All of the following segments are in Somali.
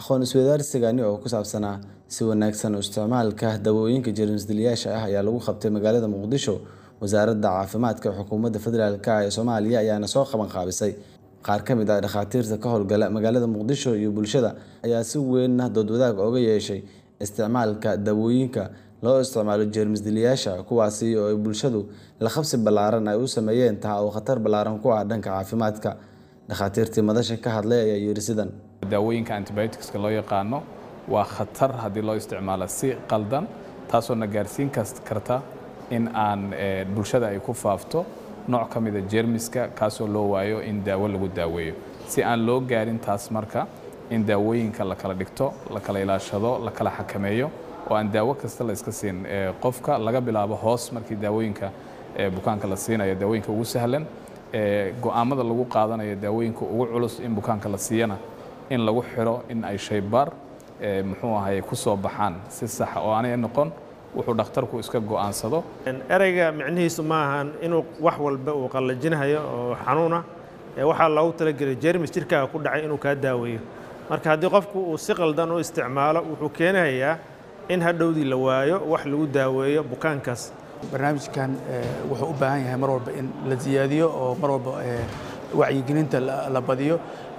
aqoon isweydaarsigani oo ku saabsanaa si wanaagsan u isticmaalka dawooyinka jeermis-dileyaasha ah ayaa lagu qabtay magaalada muqdisho wasaaradda caafimaadka xukuumadda federaalk ee soomaaliya ayaana soo qaban qaabisay qaar ka mid ah dhakhaatiirta ka howlgala magaalada muqdisho iyo bulshada ayaa si weynna doodwadaag oga yeeshay isticmaalka dawooyinka loo isticmaalo jeermis-dileyaasha kuwaasi oo ay bulshadu la qabsi ballaaran ay u sameeyeen taa oo khatar ballaaran ku ah dhanka caafimaadka dhakhaatiirtii madasha ka hadlay ayaa yidhi sidan daawooyinka antibioticska loo yaqaano waa khatar haddii loo isticmaalo si qaldan taasoo na gaarsiin karta in aan bulshada ay ku faafto nooc ka mida jeermiska kaasoo loo waayo in daawo lagu daaweeyo si aan loo gaarin taas marka in daawooyinka la kala dhigto la kala ilaashado la kala xakameeyo oo aan daawo kasta la iska siin qofka laga bilaabo hoos markii daawooyinka bukaanka la siinayo daawooyinka ugu sahlan go'aamada lagu qaadanayo daawooyinka ugu culus in bukaanka la siiyana in lagu xiro in ay shaybaar muxuu ahay ku soo baxaan si saxa oo aanay noqon wuxuu dhakhtarku iska go'aansado ereyga micnihiisu ma ahan inuu wax walba uu qallajinayo oo xanuuna waxaa loogu talagelay jermis jirkaaga ku dhacay inuu kaa daaweeyo marka haddii qofku uu si qaldan u isticmaalo wuxuu keenayaa in hadhowdii la waayo wax lagu daaweeyo bukaankaas barnaamijkan wuxuu u baahan yahay mar walba in la siyaadiyo oo mar walba wacyigelinta la badiyo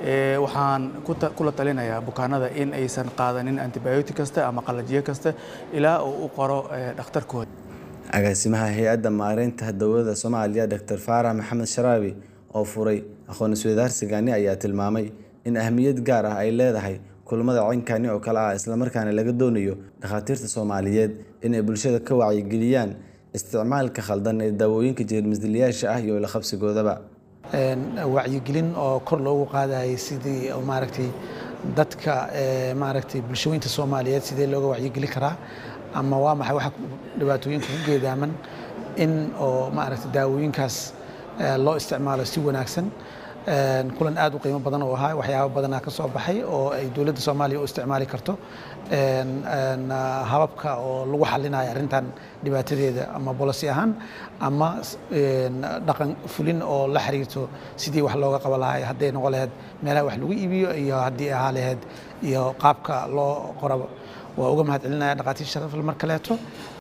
waxaan kula talinayaa bukaanada in aysan qaadanin antibiotic kasta ama qalajiyo kasta ilaa uu u qoro dhakhtarkooda agaasimaha hay-adda maareynta dowladda soomaaliya doctor faarax maxamed sharaabi oo furay aqoon isweydaarsigani ayaa tilmaamay in ahmiyad gaar ah ay leedahay kulmada cinkani oo kale ah islamarkaana laga doonayo dhakhaatiirta soomaaliyeed inay bulshada ka wacyigeliyaan isticmaalka khaldan ee daawooyinka jeermis-dileyaasha ah iyo la qabsigoodaba wacyigelin oo kor loogu qaadayay sidii maaragtay dadka maaragtay bulshooyinta soomaaliyeed sidee looga wacyigelin karaa ama waa maxay waxa dhibaatooyinka ku geedaaman in oo maaragtay daawooyinkaas loo isticmaalo si wanaagsan kulan aad u qiimo badan oo ahaa waxyaaba badanaa ka soo baxay oo ay dowladda soomaaliya u isticmaali karto hababka oo lagu xalinayo arrintan dhibaatadeeda ama bolosi ahaan ama dhaqan fulin oo la xiriirto sidii wax looga qaba lahay hadday noqon lahayd meelaha wax lagu iibiyo iyo haddii ahaa lahayd iyo qaabka loo qoraba waa uga mahad celinaya dhakhaatiir sharafle mar kaleeto